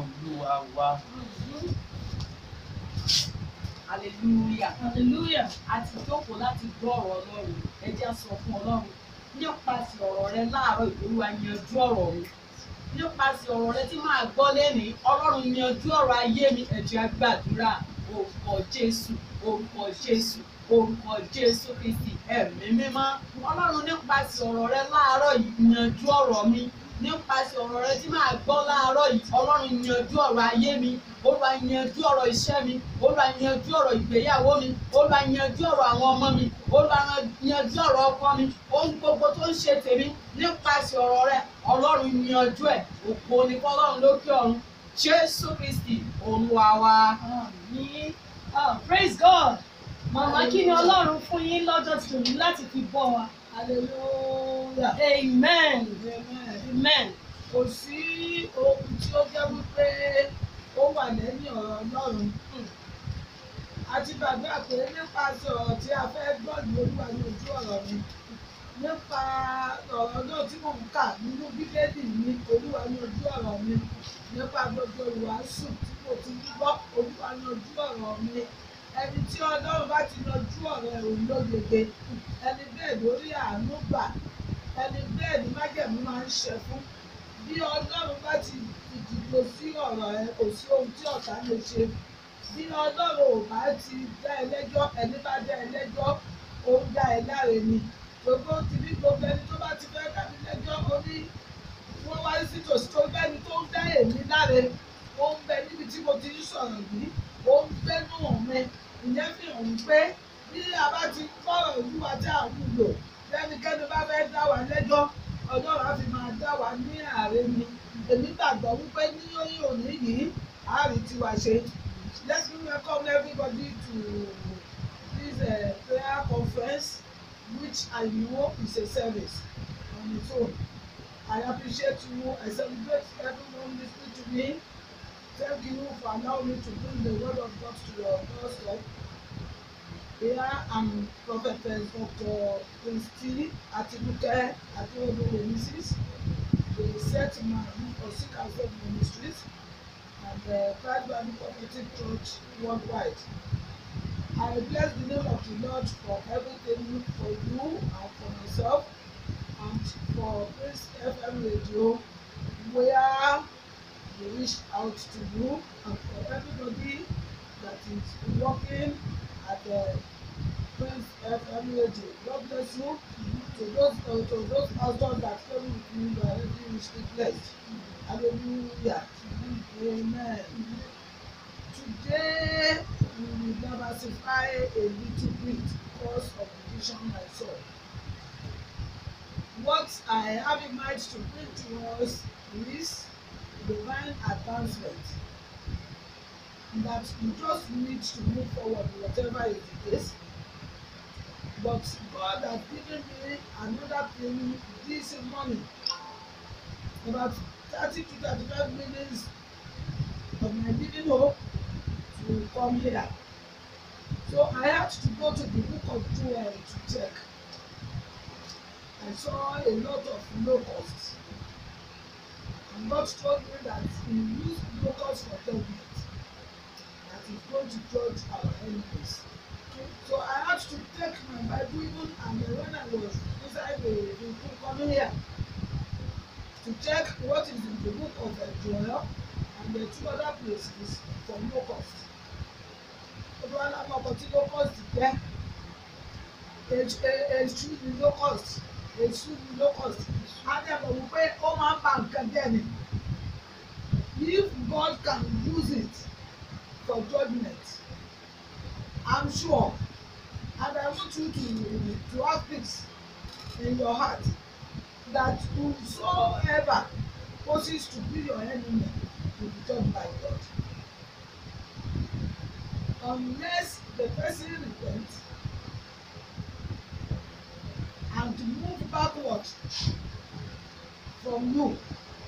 olúwa wa. hallelujah hallelujah a ti jókòó láti gbọ́ ọ̀rọ̀ ọlọ́run ẹ jẹ́ á sọ fún ọlọ́run nípasẹ̀ ọ̀rọ̀ rẹ láàárọ̀ ìgbéruwa yanjú ọ̀rọ̀ mi nípasẹ̀ ọ̀rọ̀ rẹ tí máa gbọ́ lẹ́nìí ọlọ́run yanjú ọ̀rọ̀ ayé mi ẹ jẹ́ á gbàdúrà orúkọ jésù orúkọ jésù orúkọ jésù kristi ẹ̀mí mímọ́ ọlọ́run nípasẹ̀ ọ̀rọ̀ rẹ láàárọ̀ yìí yanjú ọ̀rọ̀ mi nípasẹ̀ ọ̀rọ̀ rẹ tí máa gbọ́ láàárọ̀ yìí ọlọ́run yanjú ọ̀rọ̀ ayé mi olúwa yanjú ọ̀rọ̀ iṣẹ́ mi olúwa yanjú ọ̀rọ̀ ìgbéyàwó mi olúwa yanjú ọ̀rọ̀ àwọn ọmọ mi olúwa yanjú ọ̀rọ̀ ọkọ mi ohun gbogbo tó ń ṣe tèmi nípasẹ̀ ọ̀rọ̀ rẹ ọlọ́run yanjú ẹ̀ òpó ní fọlọ́run lókè ọ̀run jésù kristi olúwa wa. àmín ah praise god màmá kí ni ọlọ́run fún yín lọ́jọ́ tòní láti fi bọ́ wa hallelujah amen amen amen kò sí ohun tí ó jẹ́ wípé ó wà lẹ́yìn ọ̀rọ̀ ọlọ́run a ti gbàgbé pé nípasẹ̀ ọ̀rọ̀ tí a fẹ́ gbọ́ ní olúwa ní ojú ọ̀rọ̀ mi nípa ọ̀rọ̀ náà tí mò ń kà nínú bíbélì mi olúwa ní ojú ọ̀rọ̀ mi nípa gbogbo ìwàásù tí mo ti ń gbọ́ olúwa ní ojú ọ̀rọ̀ mi ẹni tí ọlọ́run bá ti yanjú ọ̀rọ̀ ẹ̀ òun ló yege ẹni bẹ́ẹ̀ lórí àánú gbà ẹni bẹ́ẹ̀ ni májẹ̀mú máa ń ṣẹ fún bí ọlọ́run bá ti dìbò sí ọ̀rọ̀ ẹ kò sí ohun tí ọ̀tá lè ṣe bí ọlọ́run ò bá ti dá ẹ lẹ́jọ́ ẹni bá dá ẹ lẹ́jọ́ ó ń dá ẹ láre ni gbogbo ti ní gbogbo ẹni tó bá ti fẹ́ dá mi lẹ́jọ́ ó ní wọ́n wá sí tòsí tó bẹ́ni tó ń dá èmi láre ó ń bẹ níbi tí mo ti ń sọ̀rọ̀ yìí ó ń gbénú mi ìyẹn fi hàn pé bí a bá ti gbọ́rọ̀ olúwa tí à ń lò lẹ́nikẹ́ni bá fẹ́ dá wa lẹ́jọ́ ọlọ́run á fi máa dá wa ní ààrẹ ni èmi gbàgbọ́ wípé ní oyún òní yìí a rí tiwa ṣe let me welcome everybody to this uh, prayer conference which I know is a service on its own I appreciate you I celebrate everyone listening to me thank you for allowing me to bring the word of God to your doorstep. Here I'm Prophetess Dr. Christy Atibuke Adeodoye Mrs. The set man for Sick and Faith Ministries and the Pride Bible Prophetic Church worldwide. I bless the name of the Lord for everything for you and for myself and for Praise FM Radio where we reach out to you and for everybody that is working at the Prince FM radio. God bless you. To those uh, to those pastors that came with me, you are already richly blessed. Hallelujah. Amen. Today we will diversify a little bit because of the vision I saw. What I have in mind to bring to us is divine advancement that you just need to move forward whatever is the case but God has given me another thing this morning about thirty to thirty-five minutes of my living hope to come here so I had to go to the book of Joel to check I saw a lot of locusts and God told me that he used locusts for judgment that he's going to judge our enemies so I had to take my Bible even and then when I was inside the the book coming here to check what is in the book of uh, Joel and the two other places for locust gbogbo alamọ ọkọ tí locust jẹ èṣù ni locust èṣù ni locust adẹ́gbọ̀n wípé ó máa ń ba nǹkan jẹ́ ni if God can use it for judgment I'm sure and I want you to to have this in your heart that whosoever poses to be your enemy will be judged by God unless the person repent and move backward from you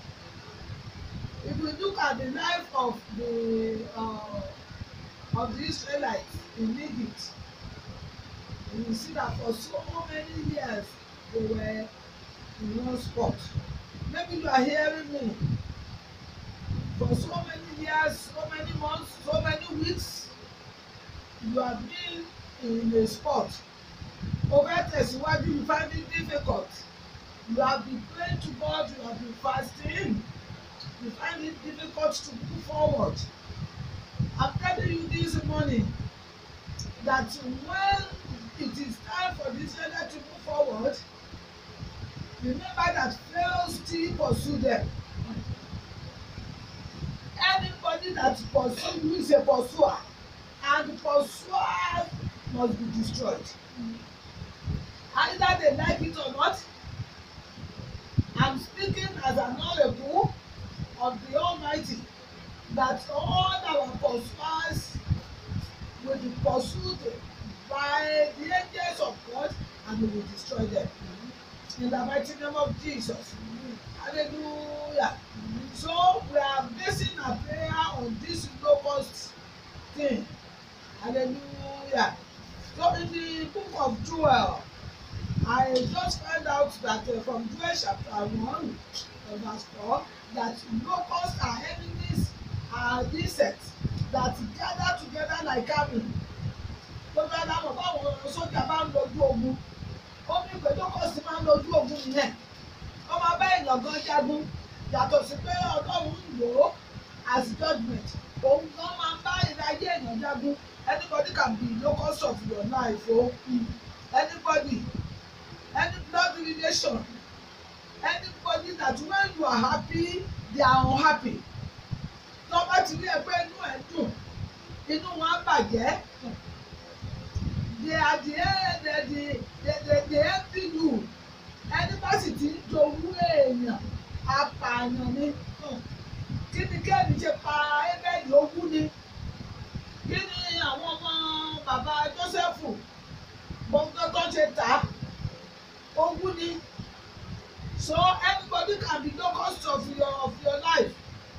if we look at the life of the uh, of the Israelites in Egypt you will see that for so many years they were in one spot maybe you are hearing me for so many years, so many months, so many weeks, you have been in a sport. O fẹ́ tẹ̀síwájú, you find it difficult. You have been praying to God, you have been fasting. You find it difficult to move forward. I'm telling you this morning that when it is time for this area to move forward, remember that Pharaoh still pursue them. Anybody that pursue you is a pursuer, and the pursuer must be destroyed. Either they like it or not, I'm speaking as an oracle of the Almighty that all our pursuers will be pursued by the angels of God and we will destroy them. In the mighty name of Jesus. Hallelujah. So we are basing our prayer on this locust thing. Hallelujah. So in the book of Joel, I just found out that uh, from Joel chapter 1, uh, verse 4, that locusts are enemies, are insects that gather together like army. Gbogbo aláwọ̀ báwọn sójà bá ń lójú ogun, ó ní pé locust máa ń lójú ogun nìyẹn. Ó máa bá èèyàn gan jagun, yàtọ̀ sí pé Ọlọ́run ń lò ó as judgement. Òun gan máa ń bá ìdáyé èèyàn jagun. Anybody can be locust of your life o. Anybody, any blood relation, anybody that when you are happy, they are unhappy. Tó bá ti rí ẹ pé inú ẹ̀ dùn, inú wọn á bàjẹ́. They are the they the they they they envy you. Ẹni bá sì ti ń jowú èèyàn, apààyàn ni. Kí ni Kéènì ṣe pa Ébẹ́lì ogún ni? Kí ni àwọn ọmọ bàbá Jósẹ́fù gbọ́ngàn tó ṣe tà á? Ogún ni. So everybody can be locust of your of your life.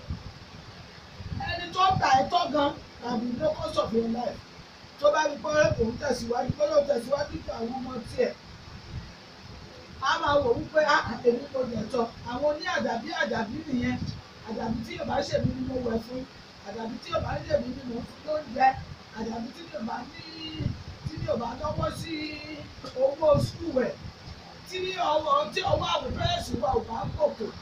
Ẹni tó tà ẹ́ tọ́ gan can be locust of your life. Tó bá rí pé òun tẹ̀síwájú pé yóò tẹ̀síwájú ju àwọn ọmọ tiẹ̀. A máa wò wípé "Ah, èmi kò dẹ̀ tọ́. Àwọn oní àdàbí àdàbí nìyẹn. Àdàbí tí yóò bá ṣèmi ni mo wẹ̀ fún. Àdàbí tí yóò bá ṣèmi ni mo fún lóúnjẹ. Àdàbí tí yóò bá ní tí yóò bá lọ́wọ́ sí owó skul rẹ̀ tí ọwọ́ tí ọwọ́ àwọn pẹ́rẹ́sì wa ò bá gòkè